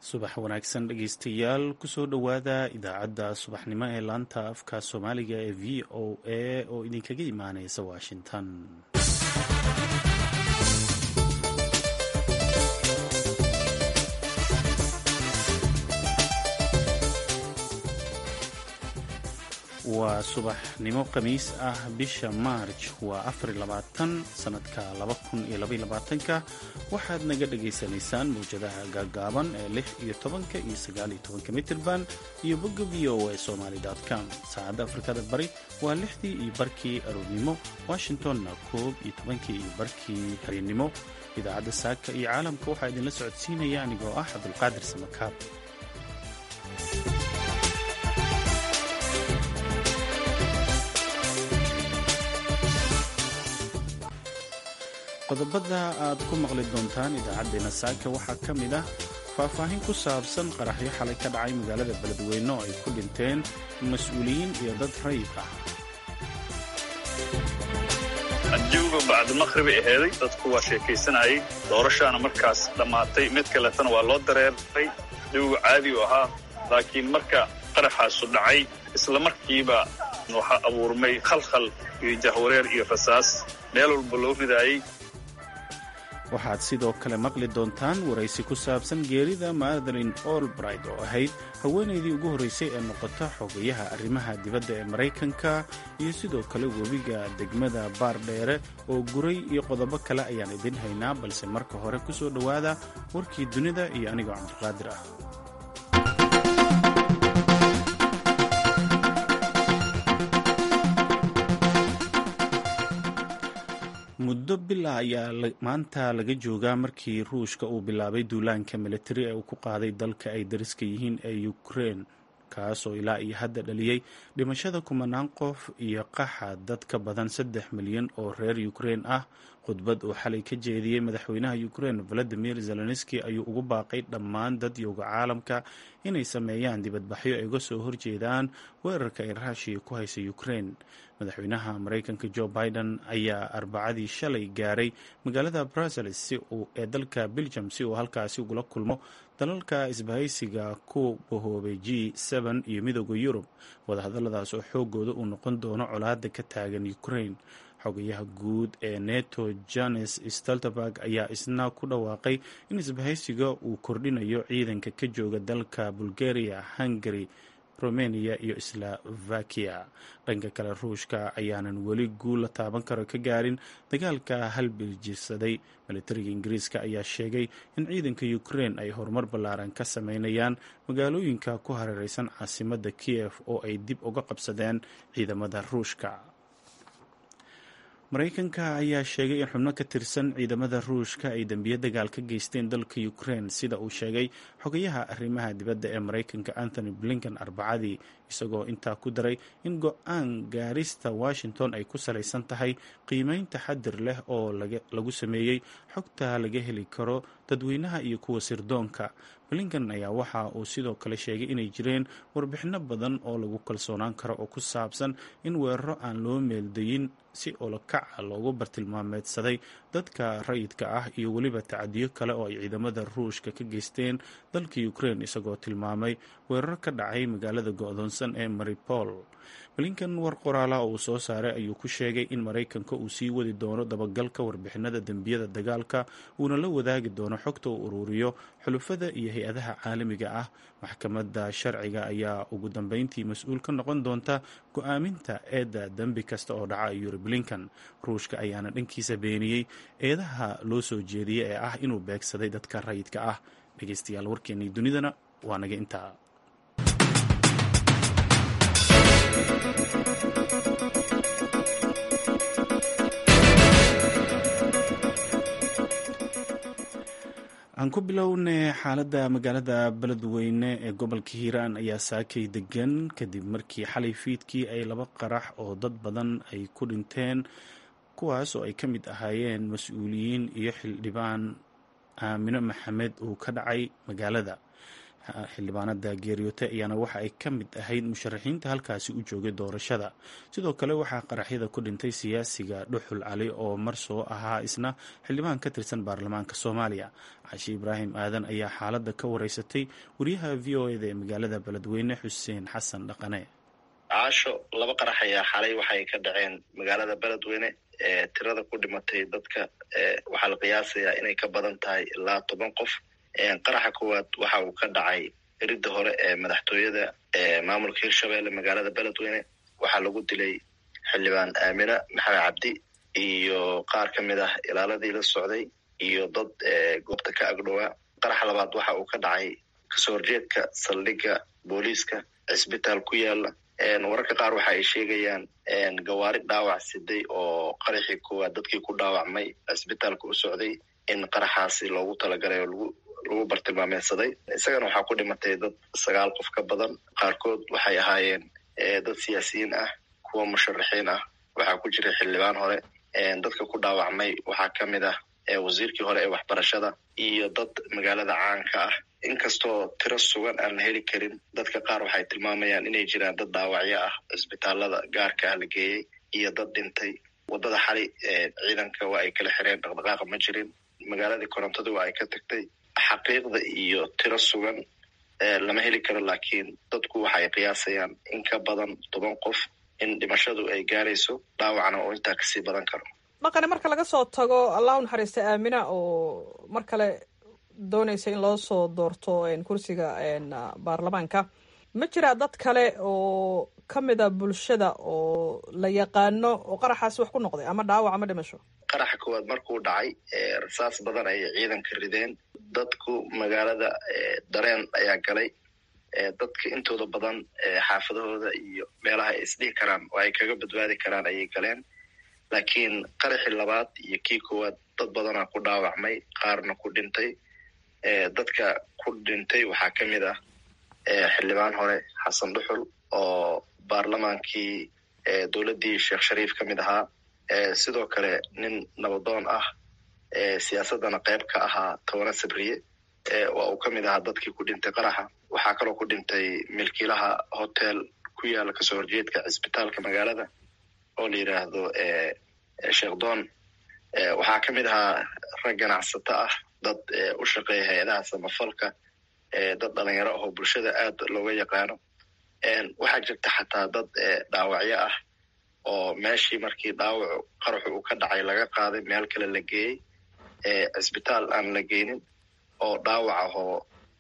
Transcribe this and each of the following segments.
subax wanaagsan dhegeystayaal kusoo dhowaada idaacadda subaxnimo ee laanta afka soomaaliga ee v o a oo idinkaga imaaneysa washington waa subaxnimo khamiis ah bisha maarj waa afarilabaatan sanadka labakuniyoabayolabaatanka waxaad naga dhagaysanaysaan mawjadaha gaagaaban ee lix iyo tobanka iyo sagaaliyo tobanka mitirban iyo bogga v o a somaly com saacadda afrikada bari waa lixdii iyo barkii aroornimo washingtonna koob iyo tobankii iyo barkii habeennimo idaacadda saaka iyo caalamka waxaa idinla socodsiinaya anigoo ah cabdulqaadir samakaab qodobada aad ku maqli doontaan idaacaddeenna saaka waxaa ka mid ah faahfaahin ku saabsan qaraxyo xalay ka dhacay magaalada beledweyne oo ay ku dhinteen mas-uuliyiin iyo dad rayid ah adduuga bacdulmaqhribay aheeday dadku waa sheekaysanayay doorashaana markaas dhammaatay mid kaletana waa loo dareeray adduuga caadi u ahaa laakiin marka qaraxaasu dhacay isla markiiba waxaa abuurmay khalkhal iyo jahwareer iyo rasaas meel walba loo ridaayey waxaad sidoo kale maqli doontaan waraysi ku saabsan geerida madeline olbright oo ahayd haweenaydii ugu horraysay ee noqota xogayaha arrimaha dibadda ee maraykanka iyo sidoo kale webiga degmada baardheere oo guray iyo qodobo kale ayaan idin haynaa balse marka hore ku soo dhowaada warkii dunida iyo anigoo cabdiqaadir ah muddo bila ayaa maanta laga joogaa markii ruushka uu bilaabay duulaanka militari ee uu ku qaaday dalka ay dariska yihiin ee ukrein kaasoo ilaa iyo hadda dhaliyey dhimashada kumanaan qof iyo qaxa dad ka badan saddex milyan oo reer ukrein ah khudbad uu xalay ka jeediyey madaxweynaha ukrein valadimir zelenski ayuu ugu baaqay dhammaan dad yowga caalamka inay sameeyaan dibadbaxyo ay uga soo horjeedaan weerarka ay raashiya ku haysa ukrein madaxweynaha maraykanka jo biden ayaa arbacadii shalay gaaray magaalada brussels ee dalka belgium si uu halkaasi ugula kulmo dalalka isbahaysiga ku bahoobay g iyo midooda yurub wadahadaladaas oo xoogooda uu noqon doono colaada ka taagan ukrain xogayaha guud ee neto janes steltenberg ayaa isna ku dhawaaqay in isbahaysiga uu kordhinayo ciidanka ka jooga dalka bulgaria hungary romania iyo slovakia dhanka kale ruushka ayaanan weli guul la taaban karo ka gaarin dagaalka halbiljirsaday militariga ingiriiska ayaa sheegay in ciidanka ukrein ay horumar ballaaran ka sameynayaan magaalooyinka ku hareereysan caasimadda kiev oo ay dib uga qabsadeen ciidamada ruushka maraykanka ayaa sheegay in xubno ka tirsan ciidamada ruushka ay dembiyo dagaal ka geysteen dalka ukrein sida uu sheegay xogayaha arrimaha dibadda ee maraykanka anthony blinken arbacadii isagoo intaa ku daray in go-aan gaarista washington ay ku salaysan tahay qiimeyn taxadir leh oo lagu sameeyey xogta laga heli karo dadweynaha iyo kuwa sirdoonka blinken ayaa waxa uu sidoo kale sheegay inay jireen warbixino badan oo lagu kalsoonaan karo oo ku saabsan in weeraro aan loo meeldayin si olokaca loogu bartilmaameedsaday dadka rayidka ah iyo weliba tacadiyo kale oo ay ciidamada ruushka ka geysteen dalka ukrein isagoo tilmaamay weeraro ka dhacay magaalada go-doonsan ee maripol blinken war qoraala oo uu soo saaray ayuu ku sheegay in maraykanka uu sii wadi doono dabagalka warbixinada dembiyada dagaalka uuna la wadaagi doono xogta uu uruuriyo xulufada iyo hay-adaha caalamiga ah maxkamadda sharciga ayaa ugu dambeyntii mas-uul ka noqon doonta go-aaminta eedda dembi kasta oo dhaca yuri blinken ruushka ayaana dhankiisa beeniyey eedaha loo soo jeediyey ee ah inuu beegsaday dadka rayidka ah dhegeystayaal warkeenii dunidana waa naga intaa aan ku bilownay xaaladda magaalada beledweyne ee gobolka hiiraan ayaa saakay degan kadib markii xalay fiidkii ay laba qarax oo dad badan ay ku dhinteen kuwaas oo ay ka mid ahaayeen mas-uuliyiin iyo xildhibaan aamino maxamed uu ka dhacay magaalada xildhibaanada geeriyoote ayaana waxa ay ka mid ahayd musharaxiinta halkaasi u joogay doorashada sidoo kale waxaa qaraxyada ku dhintay siyaasiga dhuxul cali oo mar soo ahaa isna xildhibaan ka tirsan baarlamaanka soomaaliya cashi ibraahim aadan ayaa xaaladda ka wareysatay wariyaha v o eda ee magaalada beledweyne xuseen xasan dhaqane caasho laba qarax ayaa xalay waxay ka dhaceen magaalada beledweyne ee tirada ku dhimatay dadka waxaa la qiyaasayaa inay ka badan tahay ilaa toban qof qaraxa koowaad waxa uu ka dhacay eridda hore ee madaxtooyada maamulka hirshabelle magaalada beledweyne waxaa lagu dilay xildhibaan aamina maxamed cabdi iyo qaar ka mid ah ilaaladii la socday iyo dad goobta ka agdhowaa qaraxa labaad waxa uu ka dhacay kasoo horjeedka saldhigga booliiska cisbitaal ku yaala wararka qaar waxa ay sheegayaan gawaari dhaawac siday oo qaraxii koowaad dadkii ku dhaawacmay cisbitaalka u socday in qaraxaasi loogu talagalay oo lagu lagu bartilmaameysaday isagana waxaa ku dhimatay dad sagaal qof ka badan qaarkood waxay ahaayeen dad siyaasiyiin ah kuwa musharaxiin ah waxaa ku jiray xildhibaan hore dadka ku dhaawacmay waxaa ka mid ah wasiirkii hore ee waxbarashada iyo dad magaalada caanka ah inkastoo tiro sugan aan la heli karin dadka qaar waxay tilmaamayaan inay jiraan dad dhaawacyo ah cisbitaalada gaarka ah la geeyey iyo dad dhintay waddada xali ciidanka waa ay kala xireen dhaqdhaqaaqa ma jirin magaaladii korontadu waa ay ka tagtay xaqiiqda iyo tiro sugan lama heli karo laakiin dadku waxay qiyaasayaan in ka badan toban qof in dhimashadu ay gaarayso dhaawacna oo intaa kasii badan karo dhaqani marka laga soo tago allah u naxariista aamina oo mar kale doonaysa in loo soo doorto kursiga baarlamaanka ma jiraa dad kale oo ka mida bulshada oo la yaqaano oo qaraxaasi wax ku noqday ama dhaawac ama dhimasho qaraxa koowaad markuu dhacay rasaas badan ayay ciidanka rideen dadku magaalada dareen ayaa galay dadka intooda badan xaafadahooda iyo meelaha ay isdhihi karaan oo ay kaga badbaadi karaan ayay galeen laakiin qaraxii labaad iyo kii koowaad dad badanaa ku dhaawacmay qaarna ku dhintay dadka ku dhintay waxaa ka mid ah xildhibaan hore xasan dhuxul oo baarlamaankii dowladdii sheekh shariif ka mid ahaa sidoo kale nin nabadoon ah siyaasaddana qayb ka ahaa tobanna sabriye waa uu ka mid ahaa dadkii ku dhintay qaraxa waxaa kaloo ku dhintay milkiilaha hotel ku yaala kasoo horjeedka cisbitaalka magaalada oo la yidhaahdo sheekh doon waxaa ka mid ahaa rag ganacsato ah dad u shaqeeya hay-adaha samafalka dad dhalinyaro ahoo bulshada aad looga yaqaano waxaa jirta xataa dad dhaawacyo ah oo meeshii markii dhaawacu qaraxu uu ka dhacay laga qaaday meel kale la geeyey cisbitaal aan la geynin oo dhaawac ahoo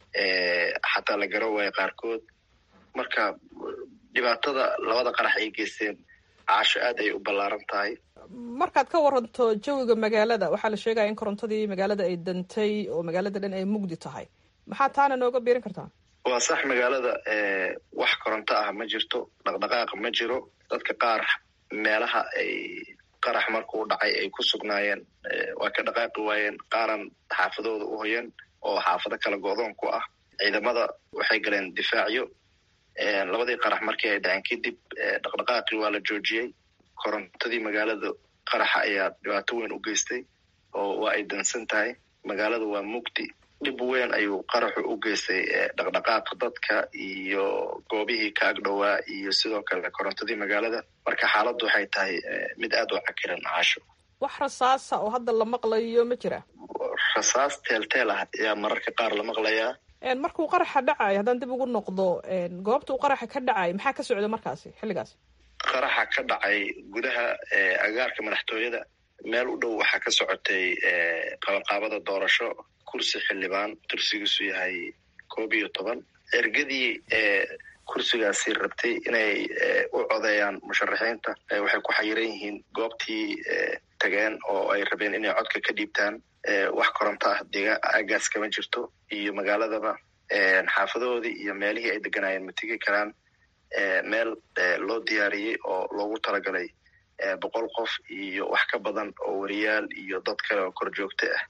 xataa la garo waayo qaarkood marka dhibaatada labada qarax ay geysteen caasho aad ay u ballaaran tahay markaad ka waranto jawiga magaalada waxaa la sheegaya in korontadii magaalada ay dantay oo magaalada dhan ay mugdi tahay maxaa taana nooga biirin kartaa waa sax magaalada wax koronto ah ma jirto dhaqdhaqaaq ma jiro dadka qaar meelaha ay qarax markuu dhacay ay ku sugnaayeen waa ka dhaqaaqi waayeen qaaran xaafadooda u hoyan oo xaafado kala go-doon ku ah ciidamada waxay galeen difaacyo labadii qarax markii ay dhaceen kadib dhaqdhaqaaqii waa la joojiyey korontadii magaalada qaraxa ayaa dhibaato weyn u geystay oo waa ay dansan tahay magaalada waa mugdi dhib weyn ayuu qaraxu u geystay dhaqdhaqaaqa dadka iyo goobihii ka agdhowaa iyo sidoo kale korontadii magaalada marka xaaladdu waxay tahay mid aad u cakiran caasho wax rasaasa oo hadda la maqlayo ma jira rasaas teelteel ah ayaa mararka qaar la maqlayaa markuu qaraxa dhacayo haddaan dib ugu noqdo goobta uu qaraxa ka dhacay maxaa ka socda markaasi xilligaas qaraxa ka dhacay gudaha agaarka madaxtooyada meel u dhow waxaa ka socotay qabanqaabada doorasho kursi xildhibaan kursigiisu yahay koob iyo toban ergadii kursigaasi rabtay inay u codeeyaan musharaxiinta waxay ku xayiran yihiin goobtii tageen oo ay rabeen inay codka ka dhiibtaan wax koronto ah deegaan aagaas kama jirto iyo magaaladaba xaafadahoodii iyo meelihii ay deganaayeen ma tegi karaan meel loo diyaariyey oo loogu talagalay boqol qof iyo wax ka badan oo wariyaal iyo dad kale oo kor joogto ah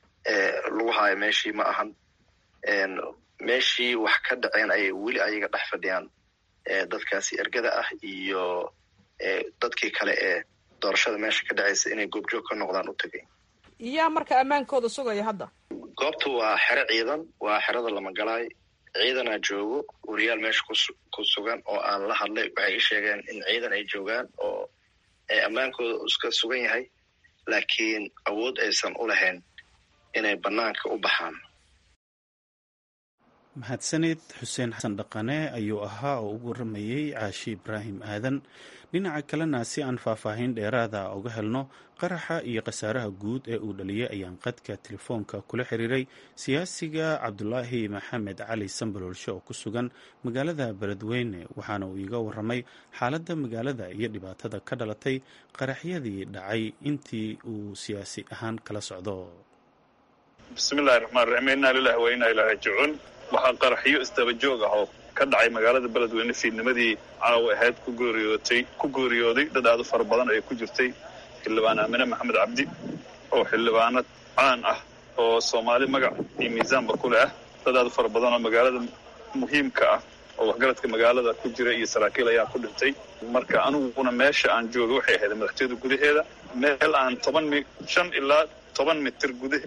lagu haayo meeshii ma ahan meeshii wax ka dhaceen ayay weli ayaga dhex fadhiyaan dadkaasi ergada ah iyo dadkii kale ee doorashada meesha ka dhacaysa inay goobjoog ka noqdaan u tegay yaa marka ammaankooda sugaya hadda goobta waa xero ciidan waa xerada lamagalaay ciidanaa joogo wariyaal meesha ku sugan oo aan la hadlay waxay i sheegeen in ciidan ay joogaan oo ammaankooda iska sugan yahay laakiin awood aysan u lahayn inay bannaanka u baxaan mahadsanid xuseen xasan dhaqane ayuu ahaa oo ugu waramayey caashi ibraahim aadan dhinaca kalena si aan faahfaahin dheeraada uga helno qaraxa iyo khasaaraha guud ee uu dhaliyey ayaan qadka telefoonka kula xiriiray siyaasiga cabdulaahi maxamed cali sambalolshe oo ku sugan magaalada beledweyne waxaana uu iiga waramay xaaladda magaalada iyo dhibaatada ka dhalatay qaraxyadii dhacay intii uu siyaasi ahaan kala socdo bismillahi raxmaan raxiim innaa lilahi wa innaa ilaa raajicuun waxaa qaraxyo isdaba joog ah oo ka dhacay magaalada beledweyne fiidnimadii caawa ahayd ku gooriyootay ku gooriyooday dad aad u fara badan ay ku jirtay xildhibaan aamine maxamed cabdi oo xildhibaanad caan ah oo soomaali magac iyo miisaanba ku leh ah dad aad u fara badan oo magaalada muhiimka ah oo waxgaradka magaalada ku jira iyo saraakiil ayaa ku dhintay marka aniguna meesha aan jooga waxay ahayd madaxtooyada gudaheeda meel aan toban mi shan ilaa toban mitir gudahe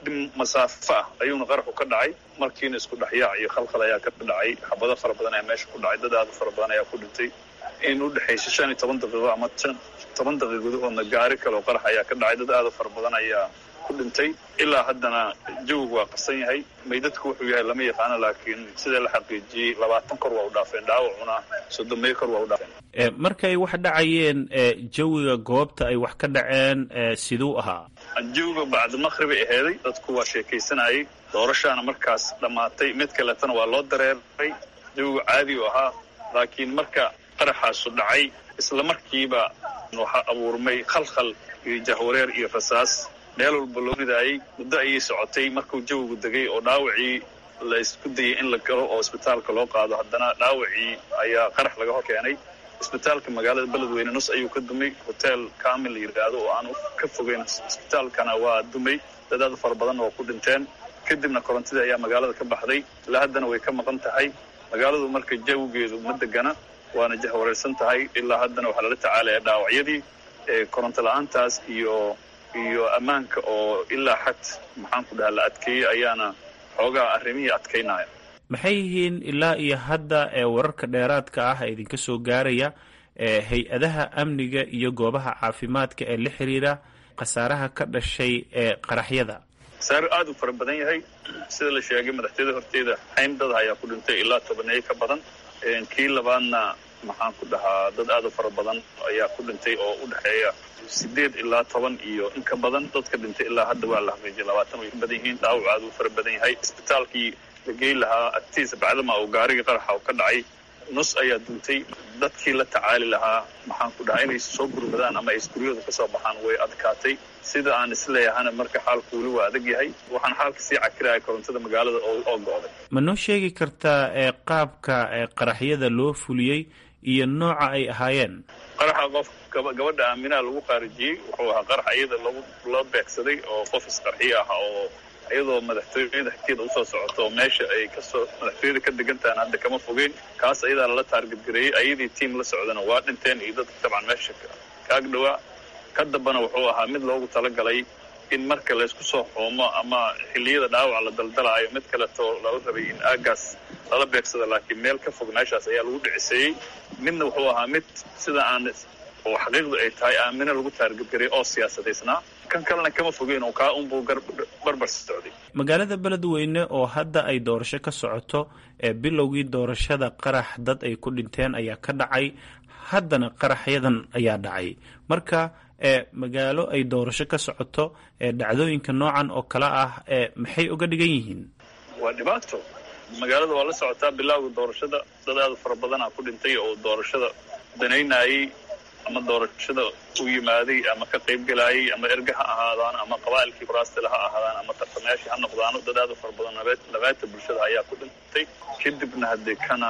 masaafo ah ayuuna qaraxu ka dhacay markiina isku dhexyaac iyo khalkhal ayaa ka dhacay xabado fara badan ayaa meesha ku dhacay dad aad u fara badan ayaa ku dhintay in u dhexaysa shan iyo toban daqiiqo ama toban daqiiq gudahoodna gaari kale oo qarax ayaa ka dhacay dad aad u fara badan ayaa ku dhintay ilaa haddana jawigu waa qarsan yahay maydadku wuxuu yahay lama yaqaano laakiin sida la xaqiijiyey labaatan kor waa u dhaafeen dhaawacuna soddomeeyo kor waa u dhaafeen markay wax dhacayeen jawiga goobta ay wax ka dhaceen siduu ahaa jawiga bacdimaqhribay aheeday dadku waa sheekaysanayay doorashaana markaas dhammaatay mid kaletana waa loo dareeray jawigu caadi u ahaa laakiin marka qaraxaasu dhacay isla markiiba waxaa abuurmay khalkhal iyo jahwareer iyo rasaas meel walba loo ridaayey muddo ayay socotay markuu jawigu degay oo dhaawacii la isku dayay in la galo oo isbitaalka loo qaado haddana dhaawacii ayaa qarax laga hor keenay isbitaalka magaalada beledweyne nus ayuu ka dumay hotel kamil la yidhaahdo oo aan ka fogeyn isbitaalkana waa dumay dad aad u fara badan oo ku dhinteen kadibna korontadii ayaa magaalada ka baxday ilaa haddana way ka maqan tahay magaaladu marka jawigeedu ma degana waana jahwareersan tahay ilaa haddana waxaa lala tacaalaya dhaawacyadii koronto la-aantaas iyo iyo ammaanka oo ilaa xad maxaan ku dhaha la adkeeyey ayaana xoogaa arrimihii adkaynaya maxay yihiin ilaa iyo hadda ee wararka dheeraadka ah ee idinka soo gaaraya ee hay-adaha amniga iyo goobaha caafimaadka ee la xiriira khasaaraha ka dhashay ee qaraxyada khasaaro aad u fara badan yahay sida la sheegay madaxtooyada horteeda xayn dad ayaa ku dhintay ilaa tobaneeyo ka badan kii labaadna maxaan ku dhahaa dad aad u fara badan ayaa ku dhintay oo u dhexeeya sideed ilaa toban iyo in ka badan dadka dhintay ilaa hadda waa la xaqiijiyay labaatan way ka badan yihiin dhaawac aad u fara badan yahay isbitaalkii la geyn lahaa agtiisa bacdama uu gaarigii qaraxa ka dhacay nus ayaa duntay dadkii la tacaali lahaa maxaan ku dhahaa inay soo gurmadaan ama ay isguryooda kasoo baxaan way adkaatay sida aan isleeyahana marka xaalku weli waa adag yahay waxaan xaalka sii cakiraya korontada magaalada oo go-day ma noo sheegi kartaa ee qaabka ee qaraxyada loo fuliyey iyo nooca ay ahaayeen qaraxa qof gabadha aaminaha lagu qaarijiyey wuxuu ahaa qarax iyada lagu loo beegsaday oo qof isqarxiyo ah oo iyadoo madaxtooyada xigteeda usoo socoto oo meesha ay kasoo madaxtooyada ka degan tahan hadda kama fogeyn kaas ayadaa lala taargadgareeyey ayadii tiam la socdana waa dhinteen iyo dadka dabcan meesha kaag dhawaa ka dambana wuxuu ahaa mid loogu talagalay in marka laysku soo xoomo ama xilliyada dhaawac la daldalaayo mid kaleto lala rabay in aagaas lala beegsado laakiin meel ka fog meeshaas ayaa lagu dhiciseeyey midna wuxuu ahaa mid sida aan oo xaqiiqdu ay tahay aamine lagu taargadgareeyey oo siyaasadaysnaa kan kalena kama fogeyn oo kaa unbuu barbar socday magaalada beledweyne oo hadda ay doorasho ka socoto ee bilowgii doorashada qarax dad ay ku dhinteen ayaa ka dhacay haddana qaraxyadan ayaa dhacay marka ee magaalo ay doorasho ka socoto ee dhacdooyinka noocan oo kale ah ee maxay uga dhigan yihiin waa dhibaato magaalada waa la socotaa bilowga doorashada dad aad fara badanaa ku dhintay oo doorashada danaynayey ama doorashada u yimaaday ama ka qayb gelaayay ama erga ha ahaadaan ama qabaa'ilkii faraastila ha ahaadaan ama tartamayaashii ha noqdaano dad aad u fara badan labaata bulshada ayaa ku dhintay kadibna haddee kana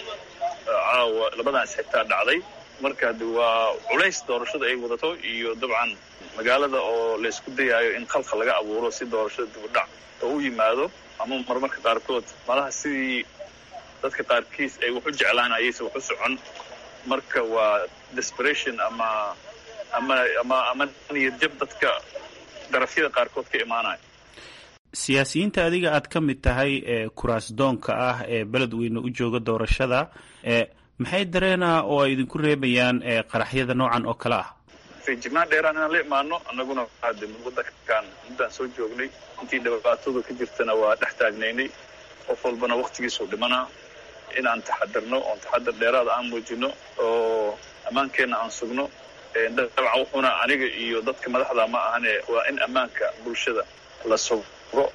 caawa labadan isxigtaa dhacday marka hadde waa culays doorashada ay wadato iyo dabcan magaalada oo laysku dayaayo in khalkhal laga abuuro si doorashada dibudhac oo u yimaado ama marmarka qaarkood malaha sidii dadka qaarkiis ay wax u jeclaan ayayse wax u socon marka waa desperation ama ama ama ama niyad jab dadka darafyada qaarkood ka imaanaya siyaasiyiinta adiga aad ka mid tahay ee kuraas doonka ah ee beledweyne u jooga doorashada maxay dareenaa oo ay idinku reebayaan qaraxyada noocan oo kale ah feejignaan dheeraan inaan la imaano annaguna hade wadankan muddaan soo joognay intii dhibaatadu ka jirtana waa dhex taagnaynay qof walbana waktigiisuu dhimanaa inaan taxadirno oon taxadir dheeraada aan muujino oo ammaankeenna aan sugno dabcan wuxuuna aniga iyo dadka madaxda ma ahane waa in ammaanka bulshada la sugo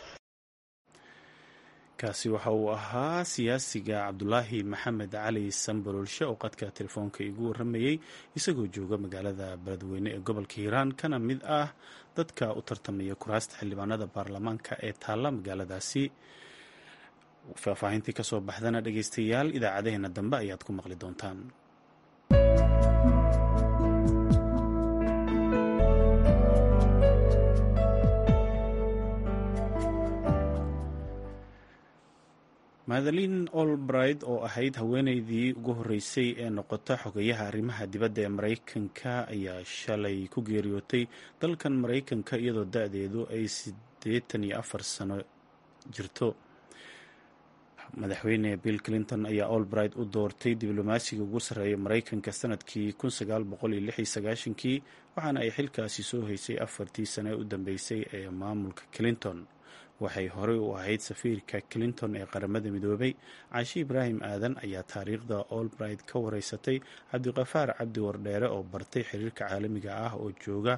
kaasi waxa uu ahaa siyaasiga cabdulaahi maxamed cali sambalolshe oo qadka telefoonka igu warramayey isagoo jooga magaalada beledweyne ee gobolka hiiraan kana mid ah dadka u tartamaya kuraasta xildhibaanada baarlamaanka ee taalla magaaladaasi faahfaahintii kasoo baxdana dhegeystayaal idaacadeheena dambe ayaad ku maqli doontaan madeline olbright oo ahayd haweeneydii ugu horreysay ee noqota xogayaha arrimaha dibadda ee maraykanka ayaa shalay ku geeriyootay dalkan maraykanka iyadoo da-deedu ay siddeetan iyo afar sano jirto madaxweyne bill clinton ayaa olbright u doortay diblomaasiga ugu sarreeya maraykanka sanadkii kun sagaal boqol iyo lix iyo sagaashankii waxaana ay xilkaasi soo haysay afartii sano ee u dambeysay ee maamulka clinton waxay horey u ahayd safiirka clinton ee qaramada midoobay caashi ibraahim aadan ayaa taariikhda olbright ka wareysatay cabdiqafaar cabdi wardheere oo bartay xiriirka caalamiga ah oo jooga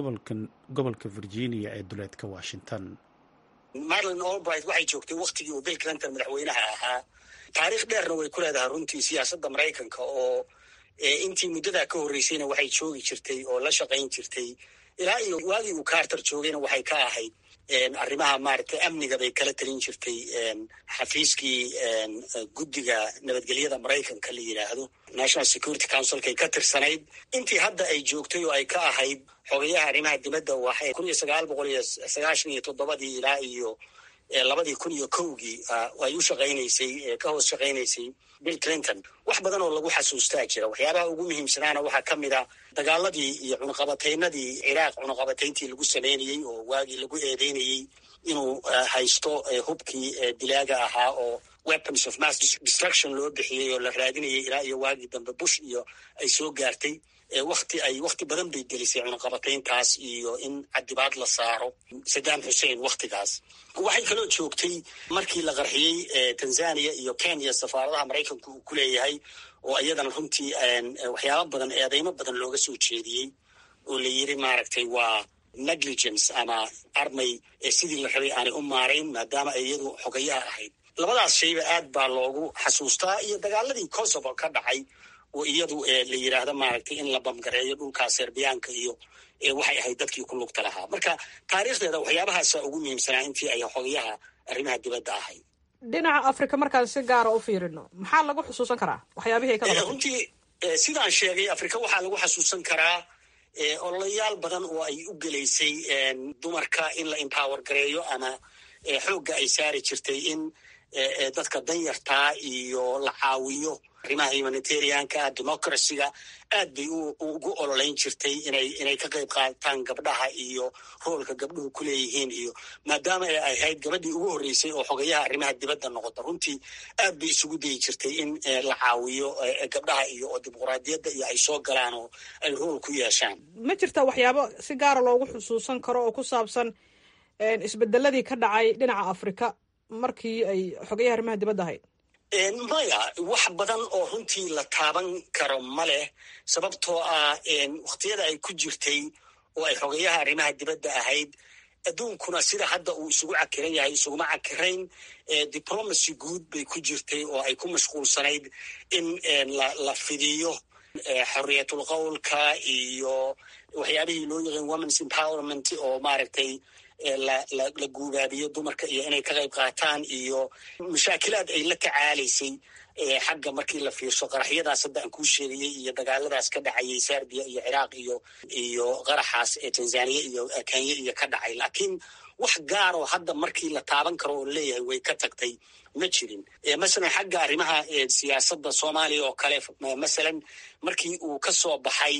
gobolka virginia ee duleedka washington madeline olbright waxay joogtay waktigii uu bill clinton madaxweynaha ahaa taariikh dheerna way ku leedahay runtii siyaasadda maraykanka oo intii muddadaa ka horreysayna waxay joogi jirtay oo la shaqayn jirtay ilaa iyo waagii uu carter joogayna waxay ka ahayd arrimaha maaragtay amniga bay kala talin jirtay xafiiskii guddiga nabadgelyada maraykanka la yidhaahdo national security councilkay ka tirsanayd intii hadda ay joogtay oo ay ka ahayd xogayaha arrimaha dibadda waxay kun iyo sagaal boqol iyo sagaashan iyo toddobadii ilaa iyo labadii kun iyo kowgii ay u shaqaynaysay ka hoos shaqaynaysay bill clinton wax badan oo lagu xasuustaa jira waxyaabaha ugu muhiimsanaana waxaa ka mid a dagaaladii iyo cunaqabataynadii ciraaq cunaqabatayntii lagu sameynayey oo waagii lagu eedeynayey inuu haysto hubkii dilaaga ahaa oo weapons of mass destruction loo bixiyey oo la raadinayay ilaa iyo waagii dambe bush iyo ay soo gaartay wakti ay wakti badan bay gelisay cunaqabatayntaas iyo in cadibaad la saaro saddam xussein waktigaas waxay kaloo joogtay markii la qarxiyey tanzania iyo kenya safaaradaha maraykanku uu ku leeyahay oo iyadana runtii waxyaaba badan eedeymo badan looga soo jeediyey oo la yiri maaragtay waa negligence ama armay sidii la rabay aanay u maarayn maadaama ay iyadu xogayaha ahayd labadaas shayba aad baa loogu xasuustaa iyo dagaaladii kosovo ka dhacay oo iyadu la yidhaahdo maaragtay in la bamgareeyo dhulkaa serbiyaanka iyo waxay ahayd dadkii ku lugta lahaa marka taariikhdeeda waxyaabahaasa ugu muhiimsanaa intii ay xogayaha arrimaha dibadda ahayd dhinaca africa markaan si gaara u fiirino maxaa lagu xusuusan karaa waxyaabihii ay ka qabatay runtii sidaan sheegay africa waxaa lagu xasuusan karaa ololayaal badan oo ay u gelaysay dumarka in la empower gareeyo ama xoogga ay saari jirtay in dadka danyartaa iyo la caawiyo arrimaha humanitarianka democracyga aad bay ugu ololeyn jirtay inay inay ka qayb qaataan gabdhaha iyo roolka gabdhuhu ku leeyihiin iyo maadaama ay ahayd gabadhii ugu horreysay oo xogayaha arrimaha dibadda noqota runtii aad bay isugu dayi jirtay in la caawiyo gabdhaha iyo oo dimuqraadiyadda iyo ay soo galaan oo ay rool ku yeeshaan ma jirta waxyaabo si gaara loogu xusuusan karo oo ku saabsan isbedeladii ka dhacay dhinaca afrika markii ay xogayaha arrimaha dibadda ahayd maya wax badan oo runtii la taaban karo ma leh sababtoo ah wakhtiyada ay ku jirtay oo ay xogayaha arrimaha dibadda ahayd adduunkuna sida hadda uu isugu cakiran yahay isuguma cakirayn diplomacy guud bay ku jirtay oo ay ku mashquulsanayd in la fidiyo xorriyatul qowlka iyo waxyaabihii loo yaqaan womens empowerment oo maaragtay la guubaabiyo dumarka iyo inay ka qayb qaataan iyo mashaakilaad ay la tacaalaysay xagga markii la fiirso qaraxyadaas hadda aan kuu sheegayey iyo dagaaladaas ka dhacayay serbiya iyo ciraaq iyo iyo qaraxaas ee tanzaniya iyo kenya iyo ka dhacay laakiin wax gaaroo hadda markii la taaban karo oo leeyahay way ka tagtay ma jirin masalan xagga arrimaha siyaasadda soomaaliya oo kale masalan markii uu ka soo baxay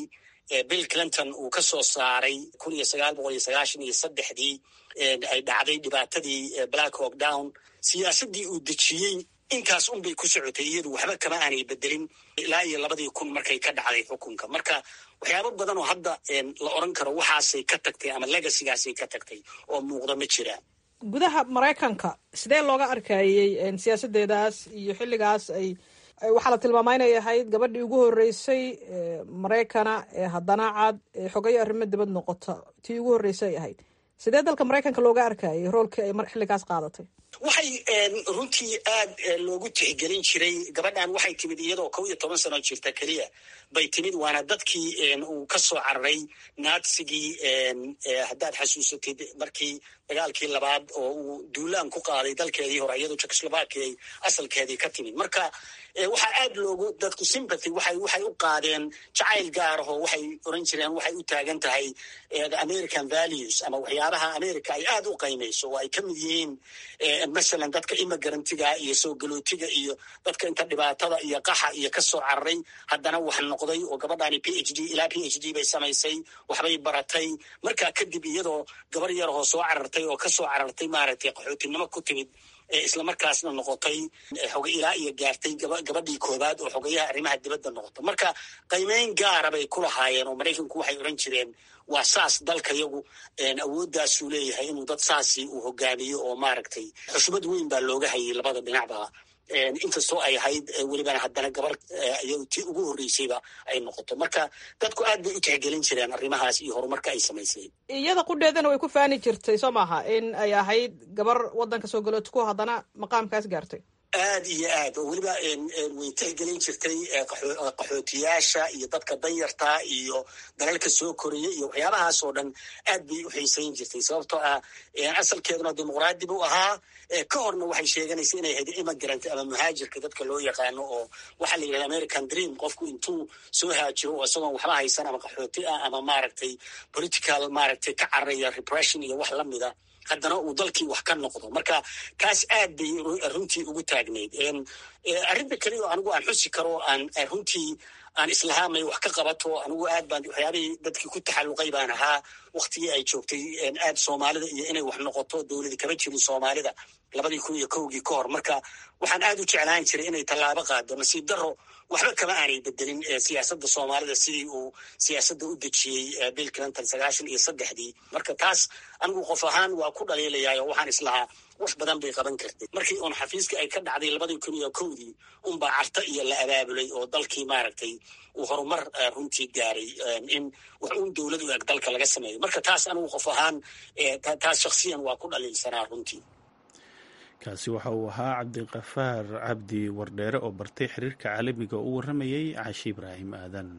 bill clinton uu ka soo saaray kun iyo sagaal boqol iyo sagaashan iyo saddexdii ay dhacday dhibaatadii black hawk down siyaasaddii uu dejiyey intaas unbay ku socotay iyadu waxba kama aanay bedelin ilaa iyo labadii kun markay ka dhacday xukunka marka waxyaabo badan oo hadda la oran karo waxaasay ka tagtay ama legasigaasay ka tagtay oo muuqda ma jiraan gudaha maraykanka sidee looga arkayey siyaasadeedaas iyo xilligaas ay waxaa la tilmaama inay ahayd gabadhii ugu horeysay maraykana ee haddana cad ee xogayo arrimo dibad noqota tii ugu horreysay ay ahayd sidee dalka maraykanka looga arkayay roolkii ay xilligaas qaadatay waxay runtii aad loogu tixgelin jiray gabadhan waxay timid iyadoo kow iyo toban sano jirta keliya bay timid waana dadkii uu ka soo cararay naatsigii haddaad xasuusatid markii dagaalkii labaad oo uu duulaan ku qaaday dalkeedii hore iyadoo jekoslovakia ay asalkeedii ka timid marka waxaa aad loogu dadku sympathy waxay waxay u qaadeen jacayl gaar ahoo waxay oran jireen waxay u taagan tahay american values ama waxyaabaha america ay aad u qaymayso oo ay ka mid yihiin masalan dadka imigrantiga iyo soo galootiga iyo dadka inta dhibaatada iyo qaxa iyo ka soo cararay haddana wax noqday oo gabadhaani p h d ilaa p h d bay samaysay waxbay baratay markaa kadib iyadoo gabar yarahoo soo carartay oo ka soo carartay maaragtay qaxootinimo ku timid islamarkaasna noqotay xoga ilaa iyo gaartay gabadhii koobaad oo xogayaha arrimaha dibadda noqota marka qiimeyn gaara bay ku lahaayeen oo maraykanku waxay oran jireen waa saas dalka yagu awooddaasuu leeyahay inuu dad saasi uu hogaamiyo oo maaragtay xushmad weyn baa looga hayay labada dhinacba inkastoo ay ahayd welibana haddana gabar iy tii ugu horreysayba ay noqoto marka dadku aad bay u tixgelin jireen arrimahaas iyo horumarka ay samaysay iyada qudheedana way ku faani jirtay soo maaha in ay ahayd gabar waddanka soo galootku haddana maqaamkaas gaartay aad iyo aad oo weliba way tixgelin jirtay qaxootiyaasha iyo dadka danyarta iyo dalalka soo koraya iyo waxyaabahaas oo dhan aad bay u xiisayn jirtay sababtoo ah asalkeeduna dimuqraadi buu ahaa ka horna waxay sheeganaysa inay ahayd immigrant ama muhaajirka dadka loo yaqaano oo waxaa la yidhahda american dream qofku intuu soo haajiro oo isagoon waxba haysan ama qaxooti ah ama maaragtay political maaragtay ka cararaya repression iyo wax lamida haddana uu dalkii wax ka noqdo marka taas aad bay runtii ugu taagnayd arrinta keliya oo anigu aan xusi karo aan runtii aan islahaamay wax ka qabato anigu aad baan waxyaabihii dadkii ku taxalluqay baan ahaa waktigii ay joogtay aad soomaalida iyo inay wax noqoto dowladi kama jirin soomaalida labadii kun iyo kowgii ka hor marka waxaan aad u jeclaan jiray inay tallaabo qaado nasiib daro waxba kama aanay bedelin siyaasadda soomaalida sidii uu siyaasadda u dejiyey bill clinton sagaashan iyo saddexdii marka taas anigu qof ahaan waa ku dhaliilayaa oo waxaan islahaa wax badan bay qaban kartay markii uun xafiiskii ay ka dhacday labadii kun iyo kowdii unbaa carta iyo la abaabulay oo dalkii maaragtay uu horumar runtii gaaray in wax uun dowlad u eg dalka laga sameeyo marka taas anigu qof ahaan taas shaksiyan waa ku dhaliilsanaa runtii kaasi waxa uu ahaa cabdiqafaar cabdi wardheere oo bartay xiriirka caalamiga u warramayay cashi ibraahim aadan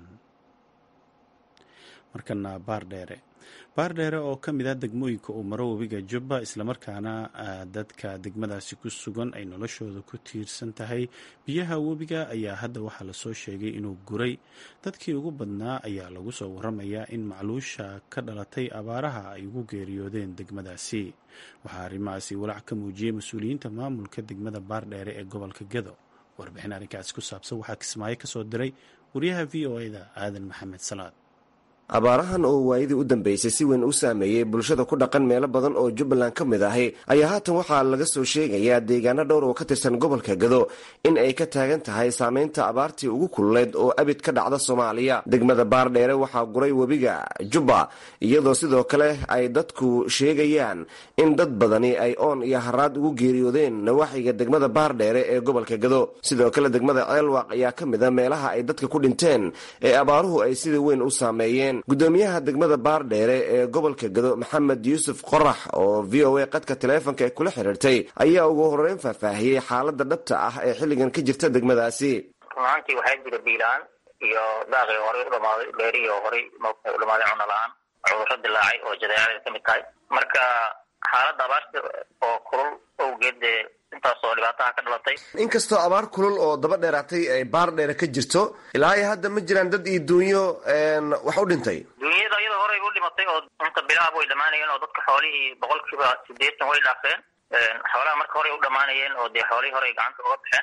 markana baardheere baardheere oo ka mid ah degmooyinka uu maro webiga jubba islamarkaana dadka degmadaasi ku sugan ay noloshooda ku tiirsan tahay biyaha webiga ayaa hadda waxaa lasoo sheegay inuu guray dadkii ugu badnaa ayaa lagu soo waramayaa in macluusha ka dhalatay abaaraha ay ugu geeriyoodeen degmadaasi waxaa arrimahaasi walaac ka muujiyey mas-uuliyiinta maamulka degmada baardheere ee gobolka gedo warbixin arrinkaasi ku saabsan waxaa kismaayo kasoo diray wariyaha v o e da aadan maxamed salaad abaarahan oo waayadii u dambeysay si weyn u saameeyey bulshada ku dhaqan meelo badan oo jubbaland ka mid ahi ayaa haatan waxaa laga soo sheegayaa deegaano dhowr oo ka tirsan gobolka gado in ay ka taagan tahay saameynta abaartii ugu kululeyd oo abid ka dhacda soomaaliya degmada baardheere waxaa guray webiga jubba iyadoo sidoo kale ay dadku sheegayaan in dad badani ay oon iyo haraad ugu geeriyoodeen nawaaxiga degmada baardheere ee gobolka gado sidoo kale degmada ceelwaaq ayaa ka mid a meelaha ay dadka ku dhinteen ee abaaruhu ay sida weyn u saameeyeen gudoomiyaha degmada baardheere ee gobolka gado maxamed yuusuf qorax oo v o a qadka taleefonka ee kula xiriirtay ayaa ugu horeyn faahfaahiyey xaalada dhabta ah ee xilligan ka jirta degmadaasi runaantii waxaa jira biilaan iyo daaqii horey u dhamaaday beerihii horey maogtahay u dhamaaday cuna la-aan cudurro dilaacay oo jadeecada ka mid tahay marka xaaladda abaarta oo kulul owgeed dee intaasoo dhibaataha ka dhalatay inkastoo abaar kulul oo daba dheeraatay ay baar dheere ka jirto ilaa iyo hadda ma jiraan dad iyo duunyo wax u dhintay duunyada iyadoo horey u dhimatay oo inta bilaab way dhamaanayeen oo dadka xoolihii boqolkiiba sideetan way dhaafeen xoolaha marka horey u dhamaanayeen oo dee xoolihii horey gacanta uga baxeen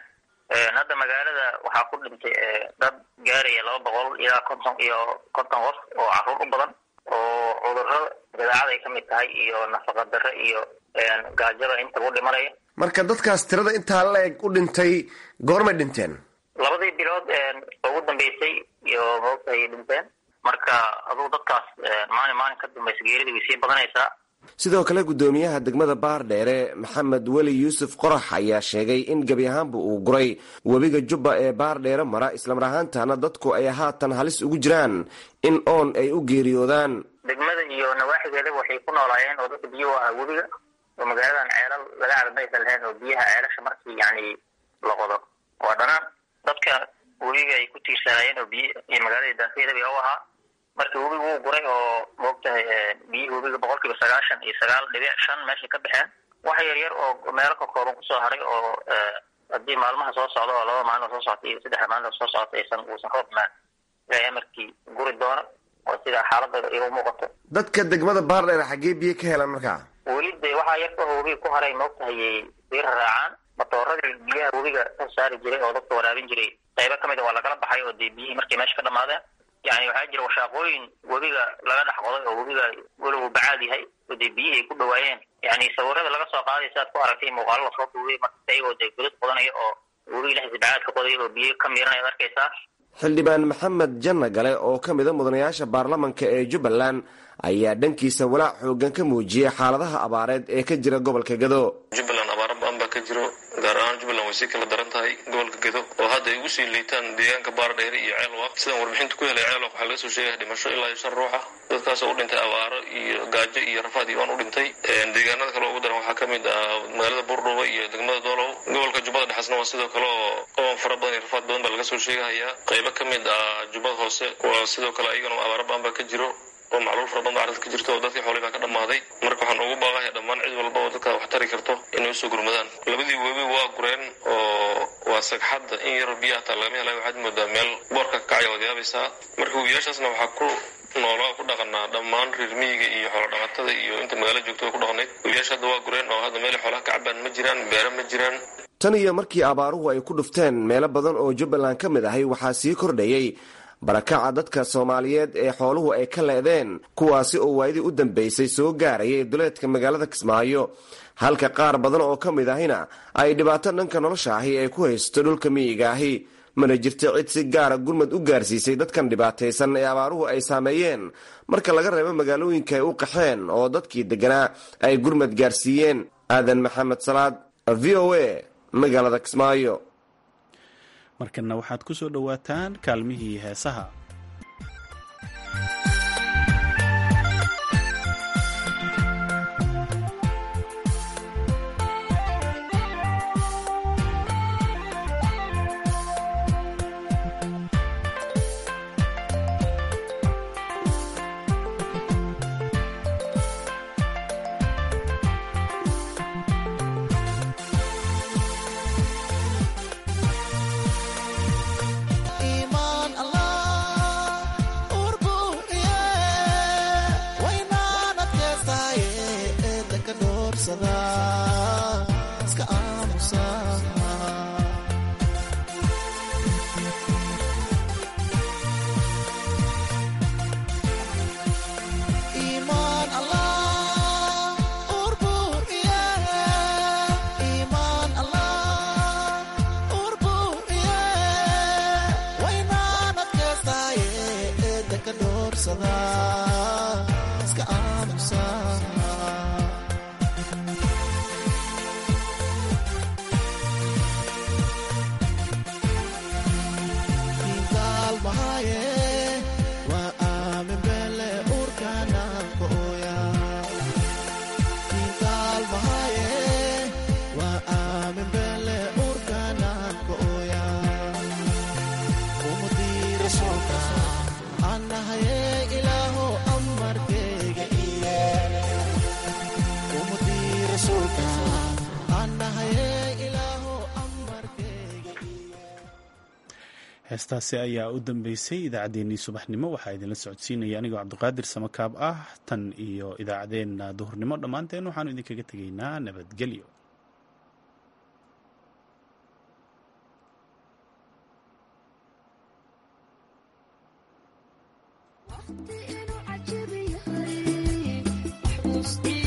hadda magaalada waxaa ku dhintay dad gaaraya laba boqol ilaa konton iyo konton qof oo caruur u badan oo cudurro dabeecad ay ka mid tahay iyo nafaqa darre iyo gaajada intaba u dhimanaya marka dadkaas tirada intaa la-eg u dhintay goormay dhinteen labadii bilood ugu dambeysay iyo maogtahay dhinteen marka aduu dadkaas maalin maalin ka dambaysa geerida way sii badanaysaa sidoo kale guddoomiyaha degmada baardheere maxamed weli yuusuf qorax ayaa sheegay in gebi ahaanba uu guray webiga jubba ee baardheere mara islamar ahaantana dadku ay haatan halis ugu jiraan in oon ay u geeriyoodaan degmada iyo nawaaxigeeda waxay ku noolaayeen oo dadka biyo ahaa webiga oo magaaladan ceelal laga cadamaysa lahayn oo biyaha ceelasha markii yani la qodo waa dhanaan dadka webiga ay ku tiirsanaayeen oo biy iyo magaalada daafeedaba u ahaa markii webiga wuu guray oo maogtahay biyihii webiga boqol kiiba sagaashan iyo sagaal dhibic shan meeshay ka baxeen wax yar yar oo meelo ka kooban kusoo haray oo haddii maalmaha soo socda oo laba maalin oo soo socota iyo saddexda maalin oo soo socota aysan uusan roob imaan ilaahay amarkii guri doono oo sidaa xaaladda igu muuqato dadka degmada baardheere xaggee biyo ka helaan markaa weli de waxaa yarka oo webiga ku haray maogtahay sii raraacaan matooradii biyaha webiga ka saari jiray oo dadka waraabin jiray qaybo kamid a waa lagala baxay oo dee biyihii markay meesha ka dhamaadeen yani waxaa jira washaaqooyin webiga laga dhex qoday oo webiga weli uu bacaad yahay oo dee biyihii ay ku dhawaayeen yani sawirada laga soo qaaday siaad ku aragtay muuqaalo lasoo duubay marka ayagoo dee godad qodanaya oo webiga dhexdiisa bacaad ka qoday oo biyo ka miiranaya ad arkaysaa xildhibaan maxamed janna gale oo ka mid a mudanayaasha baarlamanka ee jubbaland ayaa dhankiisa walaac xoogan ka muujiyey xaaladaha abaareed ee ka jira gobolka gado jubbaland abaaro ba-an baa ka jiro gaar ahaan jubbaland way sii kala daran tahay gobolka gedo oo hadda ay ugu sii liitaan deegaanka baardheere iyo ceelwaq sidaan warbixinta ku helay ceelwaq waxaa laga soo sheegaya dhimasho ilaa iyo shan ruuxa dadkaasoo u dhintay abaaro iyo gaajo iyo rafaad iyo aan u dhintay deegaanada kale ugu daran waxaa ka mid ah magaalada buurdhuuba iyo degmada doolow gobolka jubbada dhexasna waa sidoo kale oo oon fara badan iyo rafaad badan baa laga soo sheegahayaa qaybo ka mid ah jubbada hoose waa sidoo kale ayagana abaaro ba-an baa ka jiro oo macluul fara badan baa arrinta ka jirto oo dadkii xoolay baa ka dhammaaday marka waxaan ugu baaqaya dhammaan cid walba oo dadka wax tari karto inay usoo gurmadaan labadii webi waa gureen oo waa sagxadda in yaroo biyaha taa lagama helay waxaad moodaa meel boorka ka kacaya waad yaabaysaa marka webiyaashaasna waxaa ku noolaa ku dhaqanaa dhammaan reer miyiga iyo xoolo dhaqatada iyo inta magaalo joogtada ku dhaqnayd webiyaasha hadda waa gureen oo hadda meelay xoolaha ka cabaan ma jiraan beera ma jiraan tan iyo markii abaaruhu ay ku dhufteen meelo badan oo jubbaland ka mid ahay waxaa sii kordhayey barakaca dadka soomaaliyeed ee xooluhu ay ka leedeen kuwaasi oo waayadii u dambeysay soo gaarayay duleedka magaalada kismaayo halka qaar badan oo ka mid ahina ay dhibaato dhanka nolosha ahi ay ku haysto dhulka miyiga ahi mana jirto cid si gaara gurmad u gaarsiisay dadkan dhibaataysan ee abaaruhu ay saameeyeen marka laga reebo magaalooyinka ay u qaxeen oo dadkii degganaa ay gurmad gaarsiiyeen aadan maxamed salaad v o a magaalada kismaayo markana waxaad ku soo dhowaataan kaalmihii heesaha heestaasi ayaa u dambeysay idaacaddeenii subaxnimo waxaa idinla socodsiinaya anigoo cabdiqaadir samakaab ah tan iyo idaacaddeenna duhurnimo dhammaanteen waxaanu idinkaga tegaynaa nabadgelyo yahay